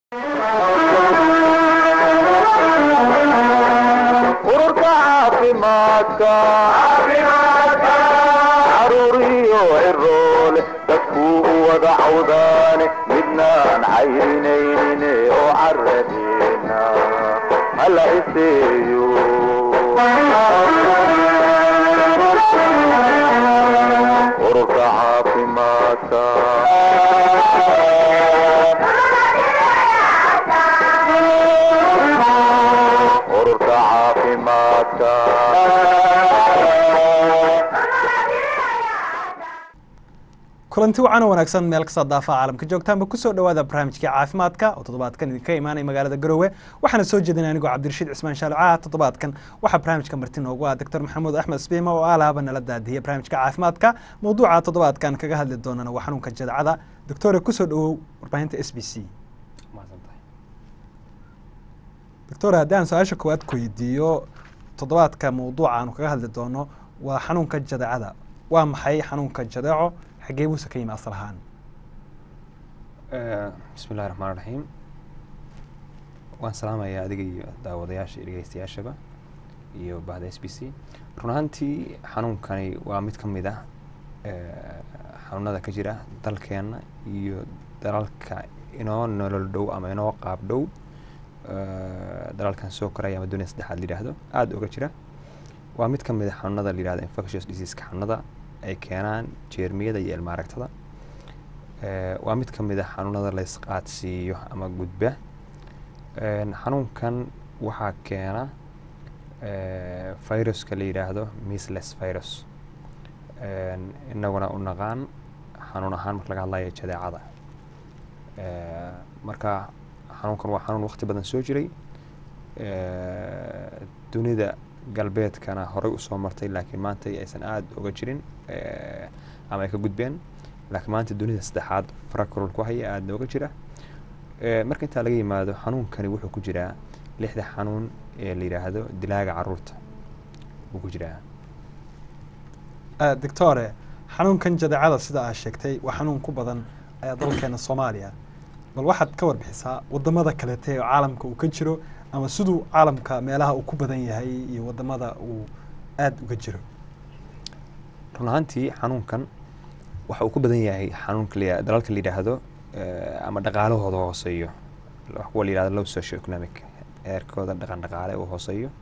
ururka caafimaadka caruuriyo ciroole dadkuu u wada cawdaane midnaan cayrinaynin oo caradeena hala iseeyo ururka caafimaadka ururka caafimaadka kulanti wacan oo wanaagsan meel kasta daafaha caalamka joogtaanba kusoo dhawaada barnaamijkii caafimaadka oo toddobaadkan idinka imaanaya magaalada garowe waxaana soo jeedinay anigoo cabdirashiid cismaan shaalucaha toddobaadkan waxaa barnaamijka marti noogu ah doctor maxamuud axmed sbiima oo alaaba nala daadiyay barnaamijka caafimaadka mawduuca toddobaadkan kaga hadli doonana waa xanuunka jadacada doctore kusoo dhawow warbaahinta s b c doctor haddii aan su-aasha koowaad ku weydiiyo toddobaadka mawduuca aanu kaga hadli doono waa xanuunka jadacada waa maxay xanuunka jadeeco xagee buuse ka yimi asal ahaan bismi illahi raxmaan raxiim waan salaamayaa adiga iyo daawadayaasha iyo dhegeystayaashaba iyo bahda s b c run ahaantii xanuunkani waa mid ka mid ah xanuunada ka jira dalkeenna iyo dalalka inoo nolol dhow ama inoo qaab dhow dalalkan soo koraya ama duniya saddexaad la yidhaahdo aada uga jira waa mid ka mid a xanuunada la yihahdo infectious diseaseka xanuunada ay keenaan jeermiyada iyo ilmaaragtada waa mid ka mid a xanuunada la isqaadsiiyo ama gudba xanuunkan waxaa keena viruska la yidhaahdo misles virus inaguna u naqaan xanuun ahaan marka laga hadlayo jadeecada marka xanuunkan waa xanuun waqti badan soo jiray dunida galbeedkana horey usoo martay laakiin maanta aysan aada uga jirin ama ay ka gudbeen laakiin maanta dunida saddexaad farakarol ku haya aadna uga jira marka intaa laga yimaado xanuunkani wuxuu ku jiraa lixda xanuun ee la yidhaahdo dilaaga caruurta wuu ku jiraa doctore xanuunkan jadeecada sida aad sheegtay waa xanuun ku badan dalkeena soomaaliya bal waxaad ka warbixisaa wadamada kalete oo caalamka uu ka jiro ama siduu caalamka meelaha uu ku badan yahay iyo wadamada uu aada uga jiro run ahaantii xanuunkan waxa uu ku badan yahay xanuunka dalalka la yidhaahdo ama dhaqaalahooda hooseeyo kuwa la yihahdo low socio economic heerkooda dhaqan dhaqaale uu hooseeyo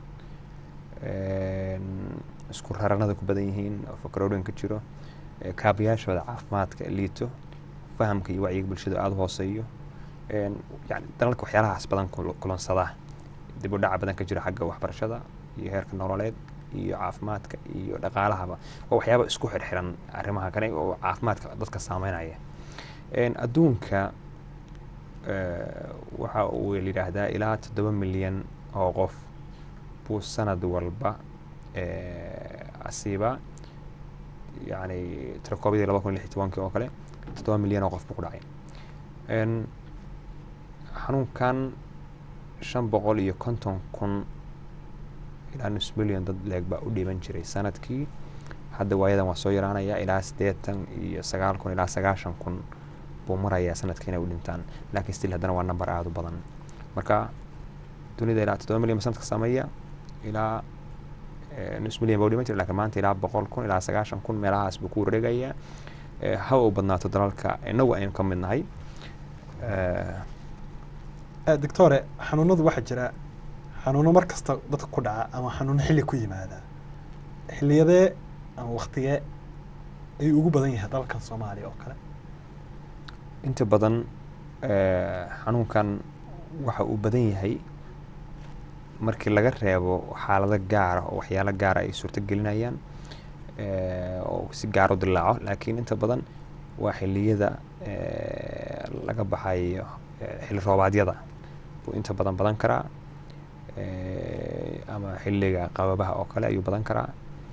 isku raranada ku badan yihiin fakaroorin ka jiro kaabayaashooda caafimaadka liito fahamka iyo wacyiga bulshada aada u hooseeyo yani dalalka waxyaalahaas badan kulansada dib u dhaca badan ka jiro xagga waxbarashada iyo heerka nololeed iyo caafimaadka iyo dhaqaalahaba waa waxyaaba isku xirxiran arrimaha kale oo caafimaadka dadka saameynaya adduunka waxa uu yidhaahdaa ilaa toddoba milyan oo qof buu sanad walba asiiba yani tirakoobadii laba kun lix iyo tobankii oo kale toddoba milyan oo qof buu ku dhacay xanuunkan shan boqol iyo konton kun ilaa nus milyan dad leeg baa u dhiiban jiray sanadkii hadda waayadan waa soo yaraanaya ilaa siddeetan iyo sagaal kun ilaa sagaashan kun buu marayaa sanadkii inay u dhintaan laakiin still haddana waa number aada u badan marka dunida ilaa toddoba milyan ba sanadka sameeya ilaa nus milyan baa u dhiban jiray lakiin maanta ilaa boqol kun ilaa sagaashan kun meelahaas buu ku wareegayaa haba u badnaato dalalka inagu aynu ka mid nahay doctore xanuunadu waxaa jira xanuuno mar kasta dadka ku dhaca ama xanuuno xilli ku yimaada xilliyadee ama waktigee ayuu ugu badan yahay dalkan soomaaliya oo kale inta badan xanuunkan waxa uu badan yahay markii laga reebo xaalado gaara oo waxyaalo gaara ay suurto gelinayaan oo si gaar u dilaaco laakiin inta badan waa xiliyada laga baxayo xilli roobaadyada buu inta badan badan karaa ama xilliga qababaha oo kale ayuu badan karaa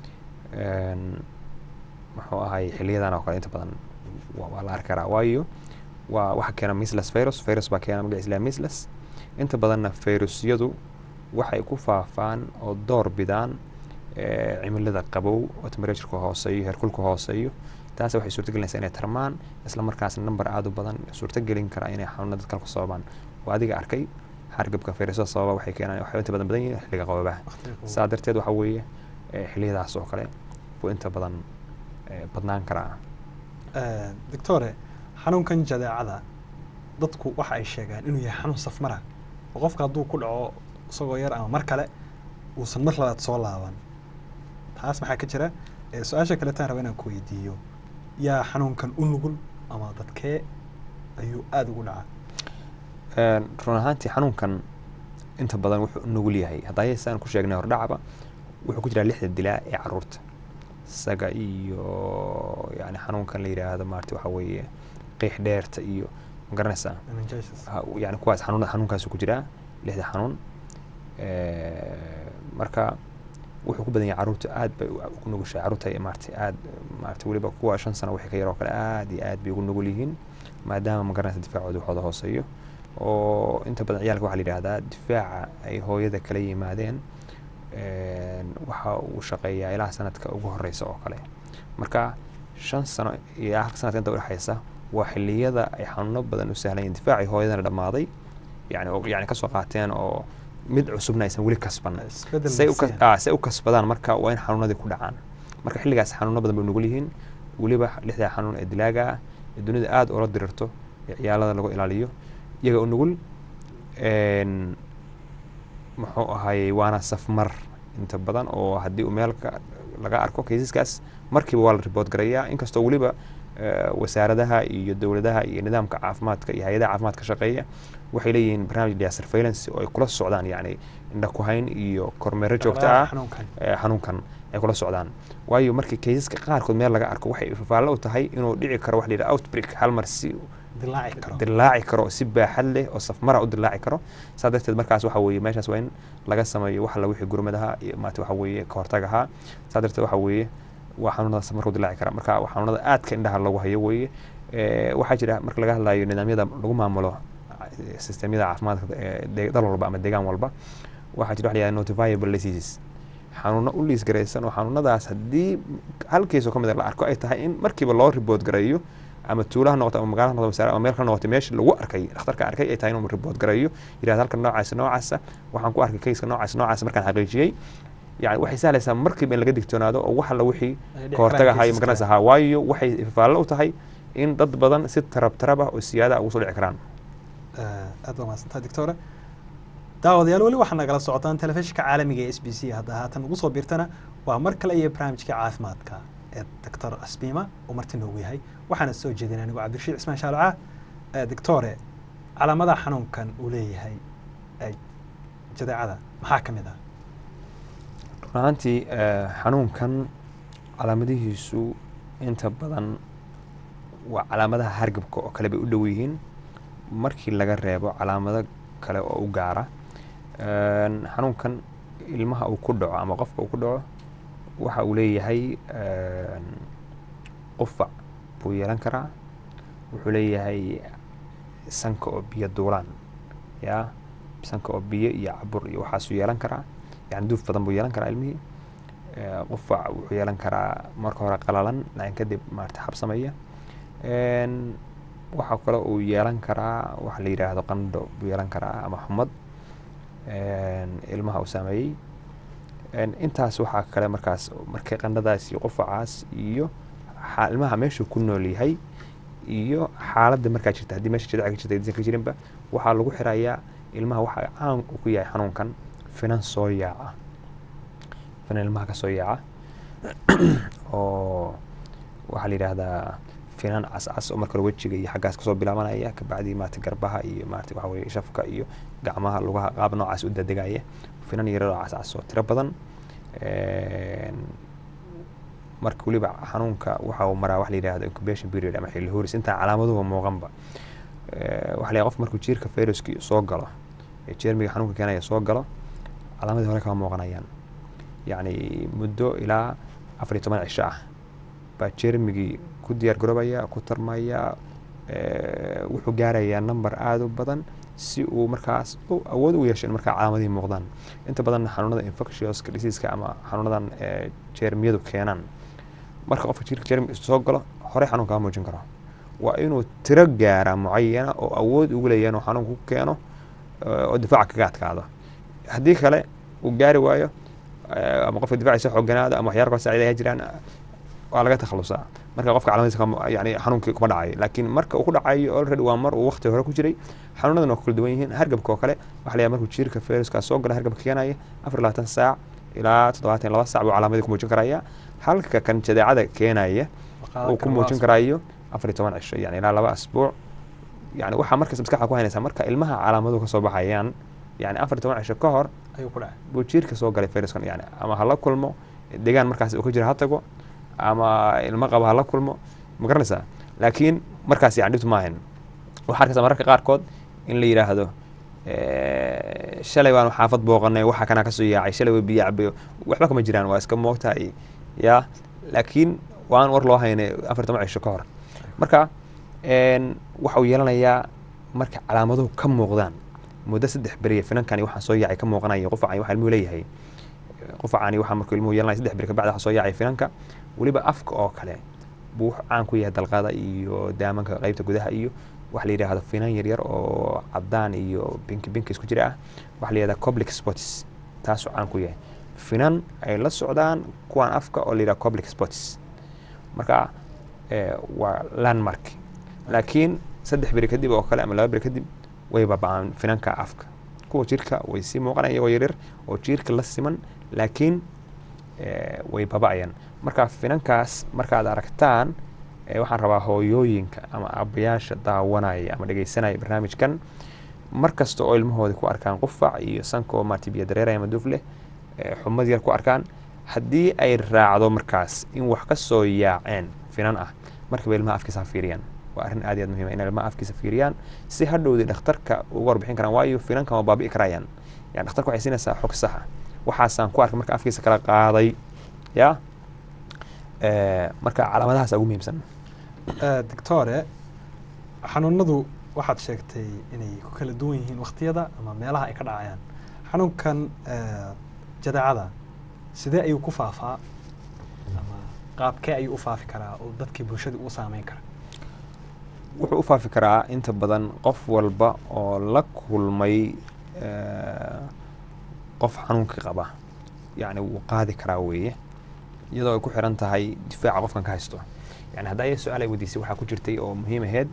muxuu ahay xiliyadan oo kale inta badan waa la arki karaa waayo waa waxa keena misles virus virus baa keena magaciisa ilaha misles inta badanna virusyadu waxay ku faafaan oo door bidaan cimilada qabow oo temperatureka hooseeyo heerkulka hooseeyo taas waxay suurtagelinaysaa inay tarmaan isla markaasna number aada u badan suurtagelin kara inay xanuuna dadkan ku sababaan waa adiga arkay hargabka fayrasada sababa waxay keenaan waxay inta badan badan yihiin xilliga qababaha saa darteed waxa weeye eh, xilliyadaas oo kale buu inta badan eh, badnaan karaa doctore xanuunkan jadeecada dadku waxa ay sheegaan inuu yahay xanuun safmara oo qofka hadduu ku dhaco isagoo yar ama mar kale uusan mar labaad soo laaban taas maxaa ka jira Eh, su-aasha kaleetaan raba inaan ku weydiiyo yaa xanuunkan u nugul ama dadkee ayuu aada ugu dhacaa Een, run ahaantii xanuunkan inta badan wuxuu u nugul yahay haddaa saan ku sheegnay hordhacaba wuxuu ku jiraa lixda dilaa ee caruurta isaga iyo yani xanuunkan la yidhaahdo maarata waxa weeye qiix dheerta iyo ma garanaysaa meningitis Ha- yani kuwaas xanuun xanuunkaasu ku jiraa lixda xanuun Eh, marka wuxuu ku badan yahay caruurta aad bay u- ugu nugushahay caruurta ay maarata aad maarata weliba kuwa shan sano wixii ka yar oo kale aad iyo aad bay ugu nugul yihiin maadaama ma garanaysa difaacooda waxooda hooseeyo oo inta badan ciyaalka waxaa la yidhaahdaa difaaca ay hooyada kala yimaadeen een, waxa uu shaqeeyaa ilaa sanadka ugu horeysa oo kale marka shan sano iyo halka sanadka inta udhexeysa waa xiliyada ay xanuuno badan u sahlan yihiin difaacii hooyadana dhammaaday yani oo- yani kasoo qaateen oo mid cusubna aysan weli kasban isbedel say u kas- nafsiya. ah, say u kasbadaan marka waa in xanuunadii ku dhacaan marka xilligaas xanuuno badan bay nugul yihiin weliba lixdaa xanuun ee dilaaga ah ee dunida aada ula dirirto ee ciyaalada lagu ilaaliyo iyaga u nugul een, muxuu ahaayey waana safmar inta badan oo haddii uu meelka laga arko kaysaskaas markiiba waa la ribood garayaa inkastoo weliba eh, wasaaradaha iyo dowladaha iyo nidaamka caafimaadka iyo hay-adaha caafimaadka shaqeeya waxay leeyihiin barnaamij la surveillance oo ay kula socdaan yani indha ku hayn iyo kormeero joogto ah xanuunkan eh, xanuunkan ay kula socdaan waayo markii kaysaska qaarkood meel laga arko waxay fafaallo u tahay inuu dhici karo wax la yidhaha outbreak hal mar si dilaaci karo dilaaci karo oo si baaxad leh oo safmara u dilaaci karo saa darteed markaas waxa weeye meeshaas waa in laga sameeyo wax alla wixii gurmadaha iyo maata waxa weeye ka hortagaha saa darteed waxa weeye waa xanuunada safarka u dilaaci kara marka waa xanuunada aadka indhaha lagu hayo weeye Eh, waxaa jira marka laga hadlayo nidaamyada lagu maamulo eh, sistemyada caafimaadka ee de- dal walba ama deegaan walba waxaa jira wax la yihahda notifiable diseases xanuuno u liis garaysan oo xanuunadaas haddii hal kiis oo ka mid a la arko ay tahay in markiiba loo ribood gareeyo ama tuulo ha noqoto ama magaalo ha noqoto wasaare ama meel kale ha noqoto meesha lagu arkay dhakhtarka arkay ay tahay inuu ribood gareeyo yidhahda halkan noocaasa noocaasa waxaan ku arkay kayska noocaasa noocaasa markaan xaqiijiyey yani waxay sahlaysaa markiiba in laga digtoonaado oo wax alla wixii Ay dhici ka hortaga karaan ahay cases magaranaysa kale. ha waayo waxay faallo u tahay in dad badan si tarab tarab ah oo siyaada ugu soo dhici karaan Eh, aad baa mahadsantaha doctore daawadayaal weli waxaa nagala socotaan telefishinka caalamiga ee s b c hadda haatan ugu soo biirtana waa mar kale iyo barnaamijka caafimaadka ee doctor asbiima oo marti noogu yahay waxaana soo jeedin anigu cabdirashiid cismaan shaalca Eh, doctore calaamadaha xanuunkan uu leeyahay eh, jadeecada maxaa ka mid ah run ahaantii eh, xanuunkan calaamadihiisu inta badan waa calaamadaha hargabka oo kale bay u dhow yihiin markii laga reebo calaamado kale oo u gaara Een, xanuunkan ilmaha uu ku dhaco ama qofka uu ku dhaco waxa uu leeyahay een, qufac buu yeelan karaa wuxuu leeyahay sanka oo biyo duulaan ya sanka oo biyo iyo cabur iyo waxaasuu yeelan karaa yani duuf badan buu yeelan karaa ilmihii Eh, qufac wuxuu yeelan karaa marka hore qalalan laakiin kadib maarata xabsamaya Een, waxaa kale uu yeelan karaa waxa la yidhaahdo qandho buu yeelan karaa ama xumad Een, ilmaha uu saameeyey Een, intaas waxaa kale markaas markay qandhadaas iyo qufacaas iyo xa- ilmaha meeshuu ku nool yahay iyo xaaladda markaa jirta haddii meesha jidca ka jirta aysan ka jirinba waxaa lagu xirayaa ilmaha waxaa caan uu ku yahay xanuunkan finan soo yaaca finan ilmaha ka soo yaaca oo waxaa la yidhaahdaa finan cascas oo marka hore wejiga iyo xaggaas kasoo bilaabanaya kabacdii maarata garbaha iyo maarata waxa weye shafka iyo gacmaha lugaha qaab noocaas u dadegaya finan yarar oo cascas oo tiro badan Een, marka weliba xanuunka waxa uu maraa wax la yidhahdo incubation period ama xilli horis intaan calaamaduhu muuqanba Eh, waxa la yidhaha qofka markuu jiirka fayruski soo galo ee jeermiga xanuunka keenaya soo galo calaamadii hore kama muuqanayaan yacni muddo ilaa afar iyo toban cisho ah baa jeermigii ku diyaar garoobaya ku tarmaya eh, wuxuu gaarayaa number aada u badan si uu markaas u awood u yeesho in markaa calaamadihii muuqdaan inta badan xanuunada infectious diseaseska ama xanuunadan eh, jeermiyadu keenaan marka qofka jirka jeermi soo galo horey xanuun kama muujin karo waa inuu tiro gaara mucayana oo awood ugu leeyahay inuu xanuunka ku keeno eh, oo difaaca kaga adkaado haddii kale uu gaari waayo eh, ama qofka difaaciisa xooganaado ama waxyaala kale saaciidaya jiraan waa laga takhalusaa marka qofka calaamadiisa kama- yani xanuunkii kuma dhacayo laakiin marka uu ku dhacayo already waa mar uu waqti hore ku jiray xanuunadan waa ku kala duwan yihiin hargabka oo kale waxa la yahay markuu jiirka fayruska soo gala hargabka keenaya afar iyo labaatan saac ilaa toddobaatan iyo laba saac buu calaamadii ku muujin karaya halka kan jadeecada keenaya uu ku muujin karayo afar iyo toban cisho yani ilaa laba asbuuc yani waxaa markas maskaxda ku haynaysaa marka ilmaha calaamaduhu kasoo baxayaan yani afar iyo toban cisho ka hor ayuu ku dhacay buu jiirka soo galay fayraskan yani ama hala kulmo deegaan markaas uu ka jira ha tago ama ilmo qaba hala kulmo ma garanaysaa laakiin markaas yani dhibtu maahan waxaa arkaysaa mararka qaarkood in la yidhaahdo eh, shalay baanu xaafad booqanay waxa kanaa kasoo yaacay shalay way biyo cabayo waxba kama jiraan waa iska moogtahay ya laakiin waan war loo haynay afar iyo toban cisho ka hor marka een, waxa uu yeelanayaa marka calaamaduhu ka muuqdaan muddo saddex beriya finankani waxaa soo yaacay ka muuqanaya qufacani waxa ilmuhu leeyahay qufacani waxaa markuu ilmuhu yeelanaya saddex beri kabacdi waxaa soo yaacay finanka weliba afka oo kale buu wuxuu caan ku yahay dalqada iyo daamanka qeybta gudaha iyo waxa la yidhaahdo finan yaryar oo cadaan iyo binki binki isku jira ah waxa la yidhahda coblic spots taasuu caan ku yahay finan ay la socdaan kuwan afka oo la yidhahda coblic spots marka eh, waa landmark laakiin saddex beri kadib oo kale ama laba beri kadib way babacaan finanka afka kuwa jirka way sii muuqanaya iyagoo yaryar oo jirka la siman laakiin eh, way baba'ayaan marka finankaas markaad aragtaan eh, waxaan rabaa hooyooyinka ama aabbayaasha daawanaya ama dhegeysanaya barnaamijkan mar kasta oo ilmahooda ku arkaan qufac iyo sanka oo maarata biyo dareeraya ama duuf leh eh, xumad yar ku arkaan haddii ay raacdo markaas in wax ka soo yaaceen finan ah markaba ilmaha afkiisa ha fiiriyaan waa arrin aad iyo aad muhiim ah in ilmaha afkiisa fiiriyaan si hadhowdii dhakhtarka uga warbixin karaan waayo finankan waa baabi'i karayaan yani dhakhtarka waxay siinaysaa xog saxa waxaasaan ku arkay marka afkiisa kala qaaday ya Eh, marka calaamadahaas ugu muhiimsan doctore xanuunadu waxaad sheegtay inay ku kala duwan yihiin waqtiyada ama meelaha ay ka dhacayaan xanuunkan eh, jadeecada sidee ayuu ku faafaa ama qaabkee ayuu u faafi karaa oo dadkii bulshada u saameyn kara wuxuu u faafi karaa inta badan qof walba oo la kulmay eh, qof xanuunka qaba yani wuu qaadi karaa weeye iyadoo ay ku xiran tahay difaaca qofkan ka haysto yani hadda aya su-aal ay weydiisay waxaa ku jirtay oo muhiim aheyd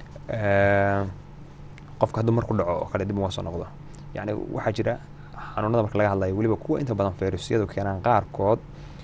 eh, qofka hadduu mar ku dhaco oo kale dib uga soo noqdo yani waxaa jira xanuunada marka laga hadlayo weliba kuwa inta badan fayrusyadu keenaan qaarkood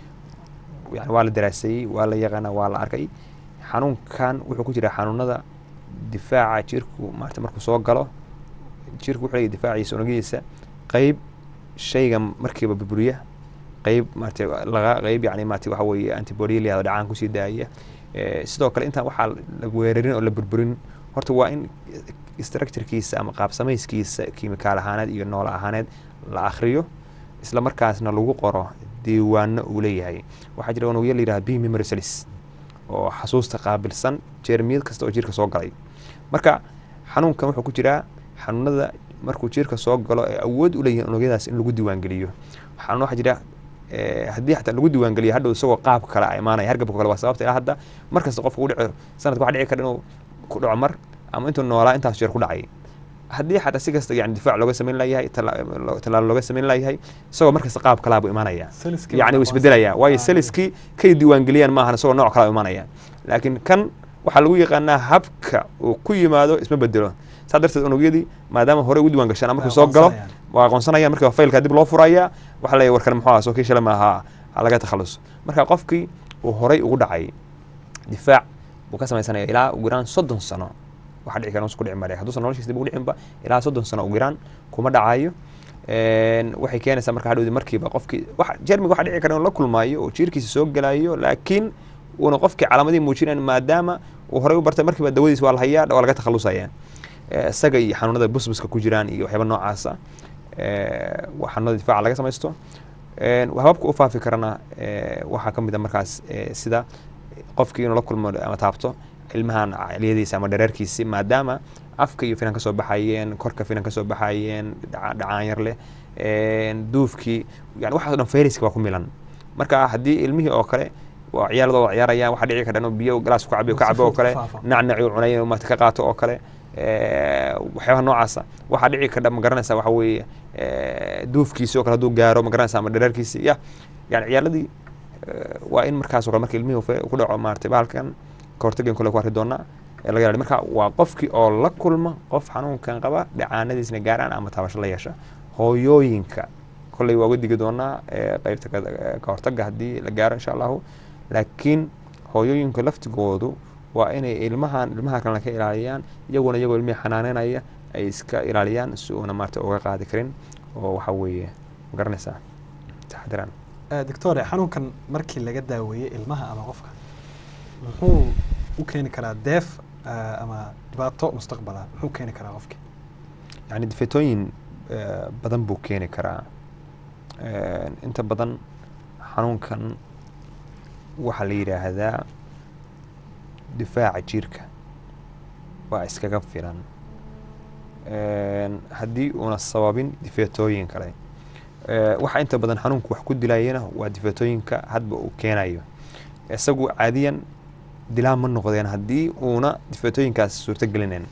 yani waa la daraasayey waa la yaqaana waa la arkay xanuunkan wuxuu ku jiraa xanuunada difaaca jirku maarata markuu soo galo jirku wuxuu leeyahay difaaciisa unugyadiisa qeyb shayga markiiba burburiya qeyb maarata laga qeyb yani maarata waxa weeye antibody la yahdo dhacaan kusii daaya Eh, sidoo kale intaan waxaa la weerarin oo la burburin horta waa in structurekiisa ama qaab samayskiisa kiimikaal ahaaneed iyo nool ahaaneed la akhriyo isla markaasna lagu qoro diiwaano uu leeyahay waxaa jira unugyo la yidhaha b memory cells oo xasuusta qaabilsan jeermiyad kasta oo jirka soo galay marka xanuunkan wuxuu ku jiraa xanuunada markuu jirka soo galo ee awood u leeyihin unugyadaas in lagu diiwaangeliyo xanuun waxaa jira eh, haddii xataa lagu diiwaangeliyo hadhow isagoo qaab kale a imaanaya hargabka kale waa sababta ilaa hadda mar kasta qofka ku dhici sanadka waxa dhici kara inuu ku dhaco mar ama intuu noolaa intaas jeer ku dhacay haddii xataa si kasta yani difaac looga samayn layahay tallaalo looga samayn layahay isagoo markasta qaab kalaa buu imaanaya Saliskii yani wuu marka waa isbedelaya sal- waayo ah, saliskii kay diiwaangeliyaan maahan isagoo nooc kala imaanaya laakiin kan waxaa lagu yaqaanaa habka uu ku yimaado isma bedelo saa darteed unugyadii maadaama hore ugu diiwaan gashaan markuu Way soo galo aqoonsanayaan. waa aqoonsanayaan marka faylka dib loo furaya waxaa leeyahay warkan muxuu ahaa soo kii shalay maaha ha laga takhalus marka qofkii uu horay ugu dhacay difaac buu ka samaysanaya ilaa ugu yaraan soddon sano waxa dhici kara ku dhici mare hadduusan noloshiisa dib ugu dhicinba ilaa soddon sano ugu yaraan kuma dhacayo Een, waxay keenaysaa marka hadhowdi markiiba qofkii wax jermiga waxa dhici kara inuu la kulmaayo oo jiirkiisa soo gelayo laakiin uuna qofkii calaamadii muujinayn maadaama uu horey u bartay markiiba dawadiis waa la hayaa waa laga takhalusaya Eh, isaga iyo xanuunada busbuska ku jiraan iyo waxyaaba noocaasa eh, waa xanuunada difaaca laga samaysto Een, hababka u faafi karana eh, waxaa ka mid a markaas eh, sida qofkii inuu la kulmo ama taabto ilmahan caliyadiisa ama dhareerkiisi maadaama afka iyo finan ka soo baxayeen korka finan ka soo baxayeen dhaca- dhacaan yar leh een, duufkii yani waxaas o dhan fayraska waa ku milan marka haddii ilmihii oo kale waa ciyaaladooda ciyaarayaan waxaa dhici kara inuu biyo galaas ku cabiyo ka Si cabo oo fudud kale ku faafo. nacnaci uu cunay inuu maata ka qaato oo kale eh, waxyaabaha noocaasa waxaa dhici kadha ma garanaysa waxa weeye eh, duufkiisi oo kale hadduu gaaro ma garanaysa ama dherarkiisi ya yani ciyaaladii eh, waa in markaas oo kale marka ilmihii fe- ku dhaco maaragtay bahalkan kahortagan kole ku arki doonaa ee laga ilaaliyo marka waa qofkii oo la kulma qof xanuunkan qaba dhacaanadiisna gaaraan ama taabasho la yeesha hooyooyinka kolley waa uga digi doonaa ee qeybta ka- ee ka hortaga haddii la gaaro insha allahu laakiin hooyooyinka laftigoodu waa inay ilmahan ilmaha kalena ka ilaaliyaan iyaguna iyagoo ilmihii xanaaneynaya ay iska ilaaliyaan si uuna maarata uga qaadi karin oo waxa weeye ma garanaysaa taxdiraan doctore xanuunkan markii laga daaweeyey ilmaha ama qofka muxuu u keeni karaa deef ah, ama dhibaato mustaqbala muxuu keeni karaa qofki yani difeetooyin eh, badan buu keeni karaa Eh, inta badan xanuunkan waxaa la yidhaahdaa difaaca jirka waa iskaga filan haddii uuna sababin difeetooyin kale Eh, waxa inta badan xanuunku wax ku dilayana waa difeetooyinka hadba uu keenayo isagu caadiyan dilaa ma noqdeen haddii uuna difeetooyinkaas suurto gelinayn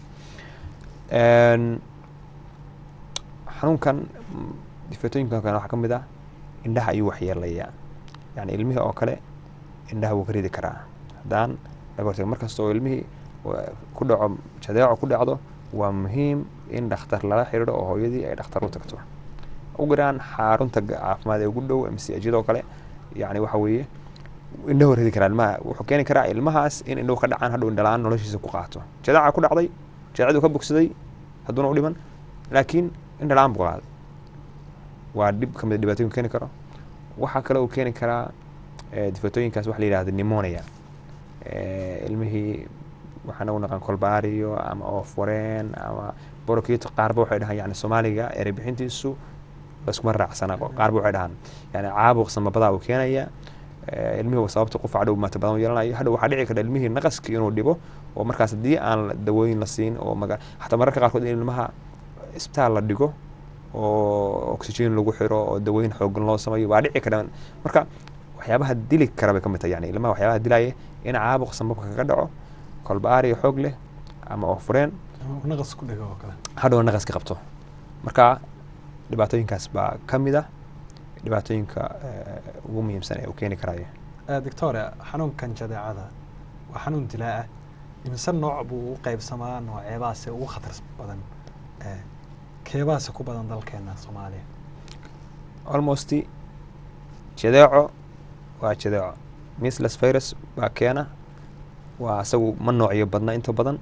xanuunkan mm, difeetooyinkan kale waxaa ka mid ah indhaha ayuu waxyeelayaa yani ilmihii oo kale indhaha wuu ka ridi karaa haddaan laga hortago markasta oo ilmihii wa- ku dhaco jadeeco ku dhacdo waa muhiim in dhakhtar lala xiriiro oo hooyadii ay dhakhtar u tagto ugu yaraan xarunta ga- caafimaad ee ugu dhow msajidoo kale yani waxa weeye indhahu ridi karaa ilmaha wuxuu keeni karaa ilmahaas in indhahu ka dhacaan hadhow indhalaan noloshiisa ku qaato jadeeca ku dhacday jadeecadu ka bogsaday hadduuna u dhiman laakiin indhalaan buu qaaday waa dhib kamid dhibaatooyin keeni karo waxaa kale uu keeni karaa eh, difatooyinkaas waxa la yidhahda pneumonia Eh, ilmihii waxaan u naqaan kolbaariyo ama oofwareen ama borokito qaarba waxay dhahaan yani soomaaliga erey bixintiisu laskuma raacsana qaarba waxay dhahaan yani caabuq samabadaa uu keenaya Eh, ilmihii sababta qufac dhow maata badan u yeelanayo hadhow waxaa dhici karta ilmihii naqaskii inuu dhibo oo markaas haddii aan la- dawooyin la siin oo maga xataa mararka qaarkood in ilmaha isbitaal la dhigo oo oxygen lagu xiro oo dawooyin xoogan loo sameeyo waa dhici kara marka waxyaabaha dili kara bay ka mid tahay yani ilmaha waxyaabaha dilaya in caabuq sambabka kaga dhaco kolbaariyo xoog leh ama oofureen ama naqas ku dhego oo kale hadhow naqas ka qabto marka dhibaatooyinkaas baa ka mid ah dhibaatooyinka eh, ugu muhiimsan ee uu keeni karayo Ah, doctore xanuunkan jadeecada waa xanuun dilaa ah imise nooc buu u qaybsamaa nooceebaase ugu khatar badan Eh, keebaase ku badan dalkeena soomaaliya almost jadeeco waa jadeeco misles virus baa keena waa isagu ma noocyo badna inta badan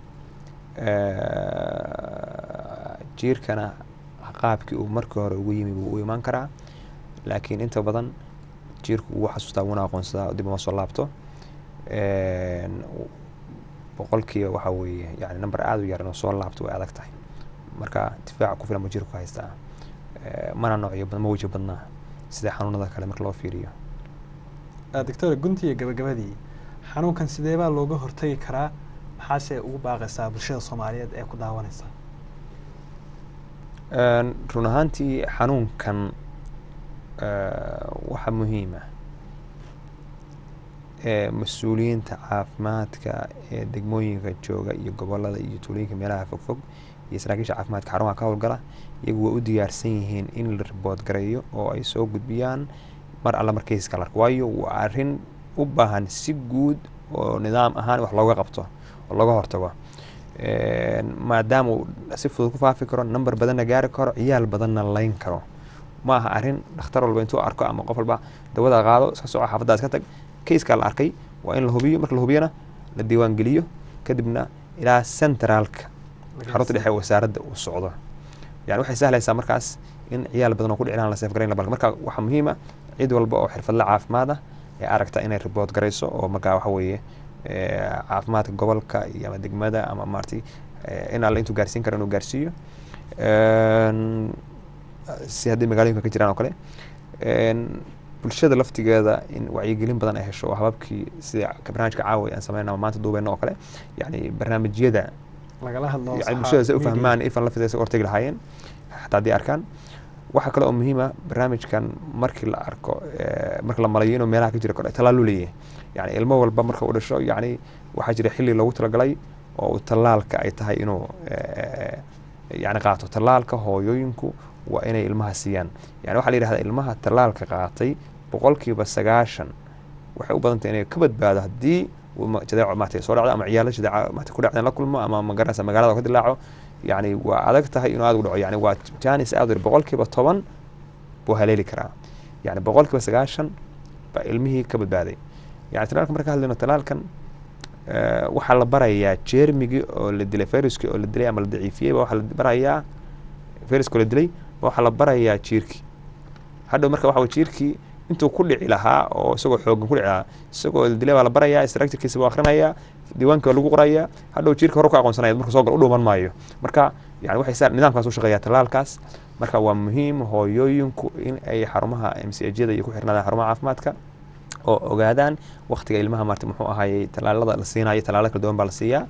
Eh, jiirkana qaabkii uu markii hore ugu yimi buu u imaan karaa laakiin inta badan jiirku wuu xasuustaa wuuna aqoonsadaa dib uma soo laabto En, boqolkiiba waxa weeye yani number aada u yar inuu soo laabto way adag tahay marka difaaca ku filan buu jiirku haystaa Eh, mana noocyo badan ma weji badnaa sida xanuunada kale marka loo fiiriyo Ah, doctore gunti iyo gabagabadii xanuunkan sidee baa looga hortagi karaa maxaase ugu baaqaysaa bulshada soomaaliyeed ee ku daawanaysa En, run ahaantii xanuunkan eh, waxaa muhiima ee mas-uuliyiinta caafimaadka ee degmooyinka jooga iyo gobolada iyo tuulooyinka meelaha fogfog iyo saraakiisha caafimaadka xarumaha ka howlgala iyagu way u diyaarsan yihiin in la ribood gareeyo oo ay soo gudbiyaan mar alla markayska la arko waayo waa arrin u baahan si guud oo nidaam ahaan wax looga qabto oo looga hortago En, maadaama uu si fudud ku faafi karo number badanna gaari karo ciyaal badanna layn karo ma aha arrin dhakhtar walba intuu arko ama qof walba dawada qaado iska soco xaafaddaa iska tag kayskaa la arkay waa in la hubiyo marka la hubiyana la diiwaan geliyo kadibna ilaa centraalka xarunta dhexe ee wasaaradda uu socdo yani waxay sahlaysaa markaas in ciyaal badan oo ku dhiclaan la seefgarayn la balka marka waxaa muhiima cid walba oo xirfadle caafimaad ah ee aragta inay ribood garayso oo markaa waxa weeye eh, caafimaadka gobolka iyo ama degmada ama maaragtay eh, in alle intuu gaarsiin karo inuu gaarsiiyo En, si haddii magaalooyinka ka jiraan oo kale En, bulshada laftigeeda in wacyigelin badan ay hesho oo hababkii sida ka- barnaamijka caawa aan sameynaa maanta duubeyno oo kale yani barnaamijyada lagala hadlo yani saxa- bulshada si u media. fahmaan ifan lafteeda isaga hortegi lahaayeen xataa haddii arkaan waxaa kale oo muhiima barnaamijkan markii la arko eh, marka la malayo inuu meelaha ka jira kore talaaluu leeyahay yani ilmo walba marka uu dhasho yani waxaa jira xilli loogu talagalay oo uu tallaalka ay tahay inuu eh, yani qaato tallaalka hooyooyinku waa inay ilmaha siiyaan yani waxaa la yidhahdaa ilmaha tallaalka qaatay boqolkiiba sagaashan waxay u badantay inay ka badbaado haddii uu ma- jadeeco maaragtay soo dhacdo ama ciyaalo jadeeco maaragtay ku dhacdeen la kulmo ama magaranaysa magaalada ka dilaaco yani waa adag tahay inuu aad u dhaco yani waa janis aad u yar boqolkiiba toban buu haleeli karaa yani boqolkiiba sagaashan baa ilmihii ka badbaaday yani talaalka marka hadlayno talaalkan eh, waxaa la barayaa jeermigii oo la dilay viruskii oo la dilay ama la daciifiyey ba waxaa la barayaa viruska oo la dilay ba waxaa la barayaa jiirkii hadhow marka waxa weye jiirkii intuu ku dhici lahaa oo isagoo xoogan ku dhici lahaa isagoo la dilay baa la barayaa structurekiisa buu akhrinayaa diiwaanka waa lagu qorayaa hadhow jiirka hore ka aqoonsanaya marka soo gal u dhuuman maayo marka yani waxay saa nidaamkaas u shaqeeyaa talaalkaas marka waa muhiim hooyooyinku in ay xarumaha m c ajyada iyo ku xirnaadaan xarumaha caafimaadka oo ogaadaan waktiga ilmaha maarta muxuu ahaayey talaalada la siinayo talaalo kala duwan baa la siiyaa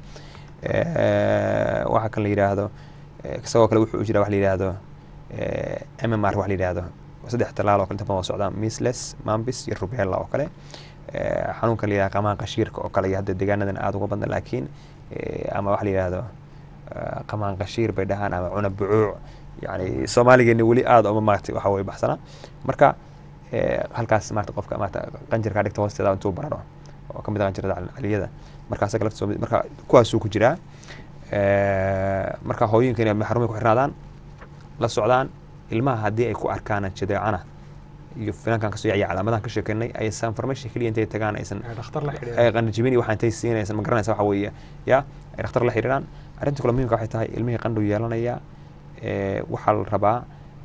Eh, waxaa kan la yidhaahdo eh, isagoo kale wuxuu jira wax la yidhaahdo eh, mmr wax la yidhaahdo saddex talaal oo kale inta badan waa socdaan misles mambis iyo rubella oo kale Eh, xanuunka la yidhahdo qamaan qashiirka oo kale iyo hadda deegaanadan aada uga badan laakiin eh, ama wax la yidhaahdo eh, qamaan qashiir bay dhahaan ama cuna bucuuc yani soomaaligeeni weli aada uma maaragtay waxa weye baxsana marka eh, halkaas maarata qofka maarata qanjirkaa dhigta hoosteeda intuu bararo oo kamid ah qanjirada cal- caliyada marka asaga laftiisa waa mid- marka kuwaasuu ku jiraa Eh, marka hooyooyinka inay xarumay ku xirnaadaan la socdaan ilmaha haddii ay ku arkaan jadeecana iyo finankan kasoo yacya calaamadahan ka sheekeynay aysan information keliya intay tagaan aysan Ay dhakhtar la xidhiidhaan. ay qanjibin iyo waxaa intay siinaysan ma garanaysa waxa weeye ya ay dhakhtar la xiriiraan arrinta kale muhiimka waxay tahay ilmihii qandhu yeelanaya eh, waxaa la rabaa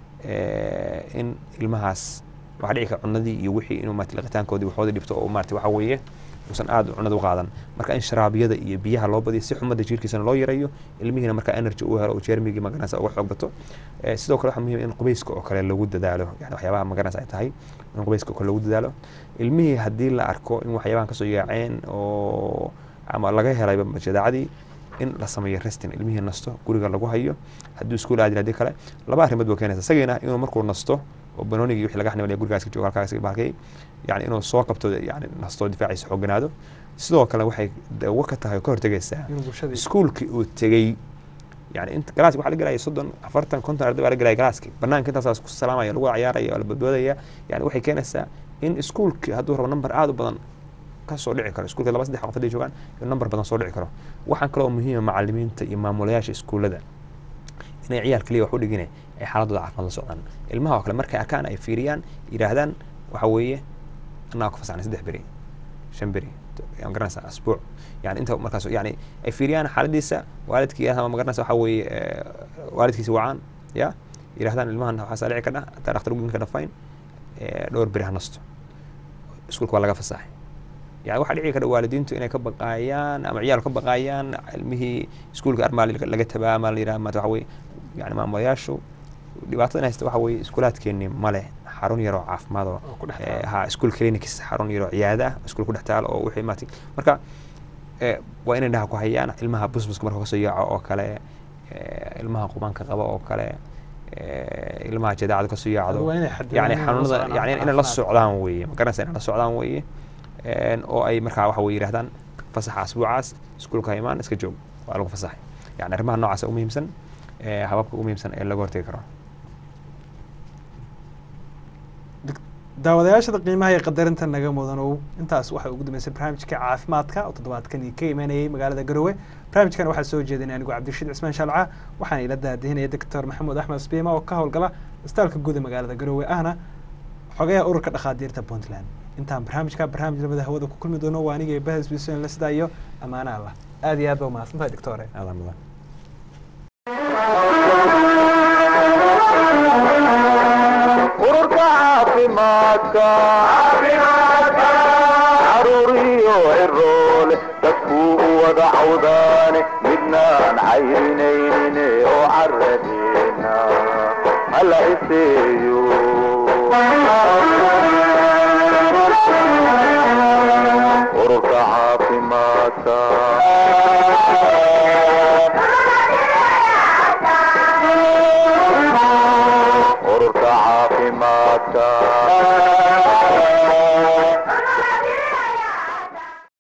eh, in ilmahaas waxaa dhici kara cunadii iyo wixii inuu maarata liqitaankoodii waxooda dhibto oo maarata waxa weeye uusan aad cunada u qaadan marka in sharaabyada iyo biyaha loo badiyo si xumada jirkiisana loo yareeyo ilmihiina marka energy uu helo oo jeermigii magaranaysa uga xoog bato Eh, sidoo kale waxaa muhiim in qubeyska oo kale lagu dadaalo yani waxyaabaha magaranaysa ay tahay in qubeyska oo kale lagu dadaalo ilmihii haddii la arko in waxyaabahan kasoo yaaceen oo ama laga helayba jadaacadii in la sameeyo restin ilmihii nasto guriga lagu hayo hadduu iskuul aadin haddii kale laba arrimood buu keenaysa isagiina inuu markuu nasto oo banoonigi wixii laga xanibanaya gurigaas ka joogo halkaas ka bahalkay yani inuu soo qabto yani nasto difaaciisa xooganaado sidoo kale waxay dawo ka tahay oo ka hortegaysaa inuu bulshadii iskuulkii uu tegey yani inta galaaski waxaa la gelaya soddon afartan konton arday baa la gelaya galaaski banaanka intaasaas ku salaamaya lagu ciyaaraya oo la badboodaya yani waxay keenaysaa in iskuulkii hadduu rabo number aada u badan ka soo dhici karo iskuulka laba saddex qof hadday joogaan in number badan soo dhici karo waxaan kaloo muhiima macalimiinta iyo maamulayaasha iskuullada inay ciyaal kaliya wax u dhigine ay xaaladooda caafimaad la socdaan ilmaha oo kale markay arkaan ay fiiriyaan yidhaahdaan waxa weeye annaga ku fasaxnay saddex beri shan beri ma garanaysa asbuuc yani inta markaas yani ay fiiriyaan xaaladiisa waalidkii ama ma garanaysa waxa weeye eh, waalidkiisa wacaan ya yidhahdaan ilmahan waxaasaa dhici kadha hataa dhakhtar uginka ka dhafayn eh, dhowr beri ha nasto iskuulka waa laga fasaxay yani waxaa dhici kara waalidiintu inay ka baqaayaan ama ciyaal ka baqaayaan ilmihii iskuulka armaali laga tabaa ama la yidhaha maata waxa weye yani maamulayaashu dhibaatada in haysta waxa weeye iskuulaadkeeni male xarun yaroo caafimaad oo oo ku dhex eh, taal. ha school clinics xarun yaroo ciyaada ah iskuul ku dhex taal oo wixii maartay marka eh, waa inay dhaha ku hayaan ilmaha busbuska marka kasoo yaaco oo kale eh, ilmaha qubanka qaba oo kale eh, ilmaha jadaacada kasoo yaacdo waa inay xadidaan yani inay la xanuunada socdaan yani inay la caafimaad. socdaan weeye ma garanaysa inay la socdaan weeye En, oo ay markaa waxa weye yidhahdaan fasaxa asbuucaas iskuulka ha imaan iska joog waa lagu fasaxay yani arrimaha noocaas ugu muhiimsan eh, hababka ugu muhiimsan ee laga hortegi karo daawadayaashada qiimaha iyo qadarinta naga mudanow intaas waxay ugu dambeysay barnaamijka caafimaadka oo toddobaadkan ka imanayay magaalada garowe barnaamijkan waxaa soo jeedinay anigu cabdirashiid cismaan shalca waxaana ila daadihinaya doctor maxamuud axmed sbiima oo ka howlgala isbitaalka guud ee magaalada garowe ahna xogayaha ururka dhakhaatiirta puntland intaan barnaamijka barnaamij labada hawada ku kulmi doono waa aniga bahas bisoon la sidaa iyo ammaana allah aad iyo aad ba umahadsantahay doctore aadaa mudan ururka caafimaadka caruuriyo ciroole dadkuu u wada cawdaane midnaan cayrinaynin oo caradeena hala iseeyo